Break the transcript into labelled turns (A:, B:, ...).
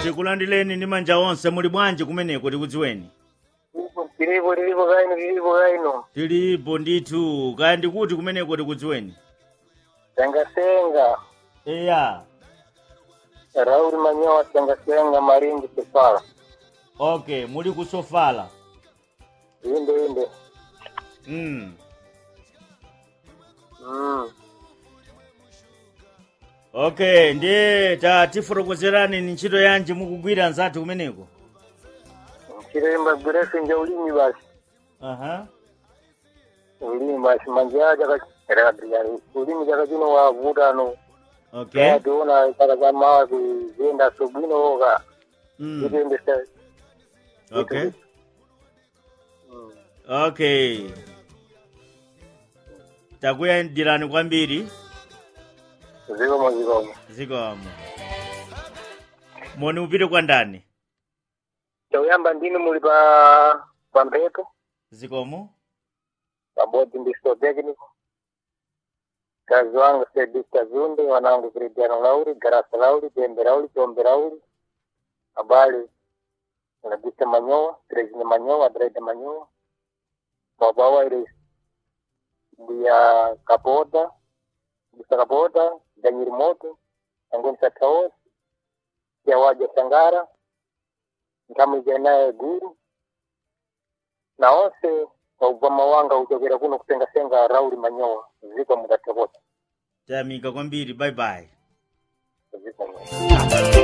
A: tikulandireni ndi manja onse muli bwanji kumeneko tikudziweni
B: tilipo tilipo kaino tilipo kaino
A: tilipo ndithu kaya ndikuti kumeneko tikudziweni
B: sengasenga
A: eya
B: rauli manyowa sengasenga marindi sefala
A: okay muli kusofala
B: inde inde
A: mm.
B: mm.
A: okay ndiye tatifotokozerani ni ntchito yanji mukugwira nzathu kumeneko
B: chiremba gwirefu nja ulimi basi
A: aha
B: ulimi basi manja chakachirabiyani ulimi chakachino wavutano
A: okay
B: ationa chaka cha mawa kuzenda sobwinoka
A: mm.
B: chitendesa
A: okay okay takuyandirani kwambiri
B: zikomo zikomo
A: zikomo moni upite kwa ndani
B: chauyamba ndini muli pa pa mphepo
A: zikomo
B: pabodzi ndi sto technical kazi wangu sedista zunde wanangu kristiano lauri garasa lauri jembe lauri chombe lauri habari nagisa manyowa tresine manyowa drede manyowa babawa ile ndiya kapoda gisa kapoda danyiri moto angoni sataos yawaja sangara nkamwija naye guru na onse waubva mawanga uchokera kuno kusengasenga rauli manyowa ziko mudatokota
A: tayamika kwambiri bye bye
B: ziko